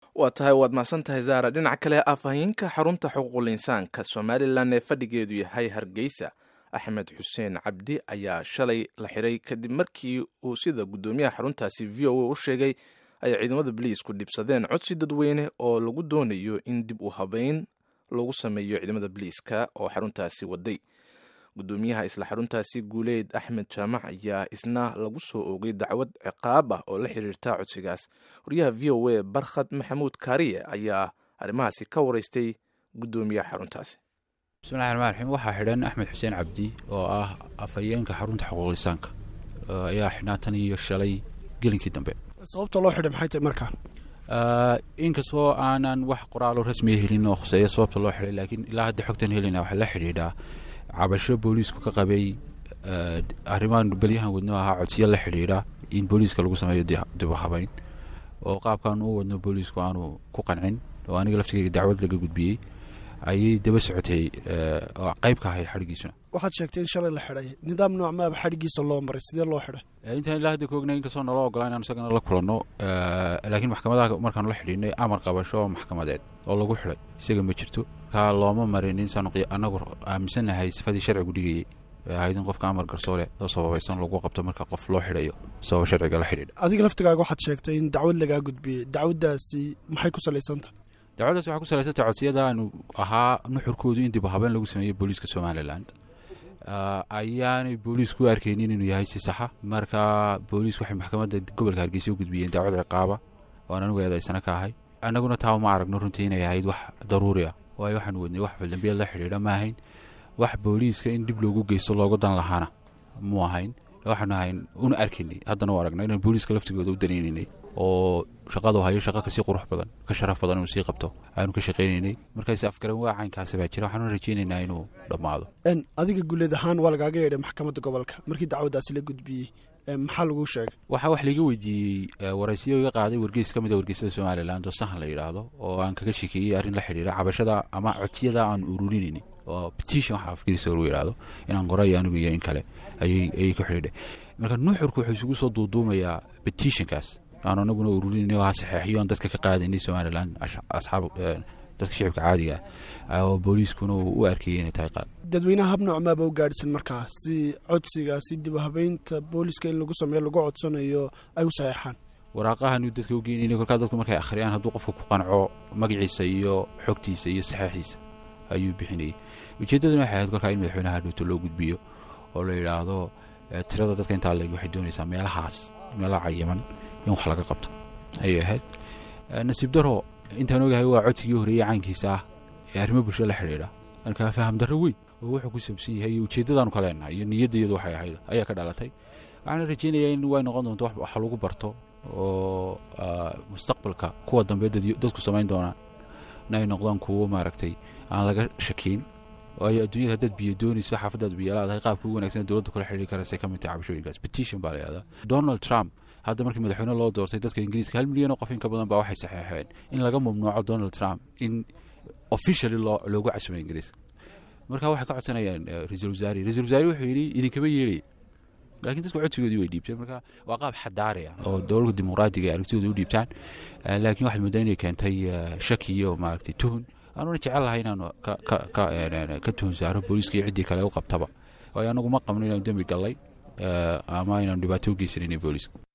waa tahay waad mahadsan tahay zaara dhinaca kale afhayeenka xarunta xuquuqul insaanka somalilan ee fadhigeedu yahay hargeysa axmed xuseen cabdi ayaa shalay la xiray kadib markii uu sida guddoomiyaha xaruntaasi v o a u sheegay ay ciidamada boliisku dhibsadeen codsi dadweyne oo lagu doonayo in dib u habeyn lagu sameeyo ciidamada boliiska oo xaruntaasi waday guddoomiyaha isla xaruntaasi guuleed axmed jaamac ayaa isna lagu soo oogay dacwad ciqaab ah oo la xiriirta codsigaas wariyaha v o a barkhad maxamuud kaariye ayaa arrimahaasi ka wareystay guddoomiyaha xaruntaasi bismillahi raxmaan raxiim waxaa xidhan axmed xuseen cabdi oo ah afhayeenka xarunta xuquuqlisaanka ayaa xidhnaa tan iyo shalay gelinkii dambe sababta loo xidhay maxay tahay markaa inkastoo aanan wax qoraalo rasmiya helin oo khuseeya sababta loo xidhay laakiin ilaa hadda xogtan helina waxaa la xidhiidhaa cabasho booliisku ka qabay arrimahan belyahan wadno ahaa codsiyo la xidhiidha in booliiska lagu sameeyo dib u habeyn oo qaabkan u wadno booliisku aanu ku qancin oo aniga laftigeyga dacwad laga gudbiyey ayay daba socotay oo qayb ka ahayd xadhigiisuna waxaad sheegtay in shalay la xidhay nidaam nooc maaba xadhigiisa loo maray sidee loo xidhay intaan ilaa hadda ka ognay inkastoo naloo ogolaa inaan isagana la kulanno laakiin maxkamadaha markaanu la xidhiidhnay amar qabasho maxkamadeed oo lagu xidhay isaga ma jirto kaa looma marin insaanu anagu aaminsannahay sifadii sharcigu dhigayay ahayd in qofka amar garsoole oo sababaysan lagu qabto marka qof loo xidhayo sababa sharciga la xidhiidha adiga laftigaaga waxaad sheegtay in dacwad lagaa gudbiyey dacwaddaasi maxay ku salaysantah dacwaddaas waxay ku salaysantay codsiyada aanu ahaa nuxurkoodu in dib u habeen lagu sameeyo booliiska somalilan ayaanay booliisku u arkaynin inuu yahay si saxa marka booliisku waxay maxkamadda gobolka hargeysa u gudbiyeen dacwad ciqaaba oan anugu eedaysana ka ahay annaguna taa uma aragno runtii inay ahayd wax daruuri ah waayo waxaanu wadnay wax faldambiyeed la xidhiidha ma ahayn wax booliiska in dib loogu geysto looga dan lahaana mu ahayn waxaanu ahayn una arkaynay haddana u aragna inaan booliiska laftigooda u danaynaynay oo shaqadu hayo shaqa kasii qurux badan ka sharaf badan inuu sii qabto aanu ka shaqaynaynay markaas afgaran waa caynkaasi baa jira waxaanu rajaynaynaa inuu dhammaado adiga guuleed ahaan waa lagaaga yeedhay maxkamadda gobolka markii dacwaddaasi la gudbiyey maxaa laguu sheegay waxaa wax laiga weydiiyey waraysiyo iga qaaday wargeys ka mid a wargeysyada somalilan oo sahan la yidhaahdo oo aan kaga shekeeyey arrin la xidhiira cabashada ama codsiyada aan ururinayni oo petition waxa afgariisa lagu yidhaahdo inaan qorayo anigu iyo in kale ayay ku xidhiidhay marka nuuxurku wuxuu isugu soo duuduumayaa petitionkaas aanu anaguna ururinay oo ha saxeexiyo aan dadka ka qaadaynay somalilan asxaab dadka shicibka caadiga ah oo booliiskuna uu u arkayay inay tahay qaad dadweynaha hab nooc maaba u gaadhsan markaa si codsiga si dib u habeynta booliiska in lagu sameeyo lagu codsanayo ay u saxeexaan waraaqahanu dadka u geynayna kolkaa dadku markay akhriyaan hadduu qofka ku qanco magaciisa iyo xogtiisa iyo saxeexiisa ayuu bixinayay ujeeddaduna waxay ahayd kolkaa in madaxweynaha dhowto loo gudbiyo oo la yidhaahdo tirada dadka intaa leeg waxay doonaysaa meelahaas meelaha cayiman in wax laga qabto ayay ahayd nasiib daro intaan ogahay waa codsigii horeeyey caynkiisa ah ee arrimo bulsho la xidhiidha markaa faham darro weyn oo wuxuu ku saabsan yahay iyo ujeeddadaanu ka leenahay iyo niyaddayadu waxay ahayd ayaa ka dhalatay waxaana rajaynayaa in way noqon doonto wax lagu barto oo mustaqbalka kuwa dambe dadku samayn doonaan in ay noqdaan kuwo maaragtay aan laga shakiin waayo adduunyada haddaad biyo doonayso xaafadaad biyo laadahay qaabka ugu wanagsan dowladda kula xidhiiri karasay ka mid tahay cabashooyinkaas petition baa la yihahdaa donald trump hadda markii madaxweyne loo doortay dadka ingiriiska hal milyan oo qof in ka badan baa waxay saxeexeen in laga mamnuuco donald trump in officially loo loogu casumay ingiriiska marka waxay ka codsanayaan ra-iisul wasaare ra-isul wasaare wuxuu yidhi idinkama yeelay laakiin dadku codsigoodii way dhiibteen marka waa qaab xadaari ah oo dowladda dimuqraadiga ay aragtidooda u dhiibtaan laakiin waxaad moodaa inay keentay shaki iyo maaragtay tuhun aanuna jecel lahay inaanu ka tuhun saaro booliiska iyo ciddii kale u qabtaba waayo anagu ma qabno inaanu dembi gallay ama inaanu dhibaato u geysanayna booliiska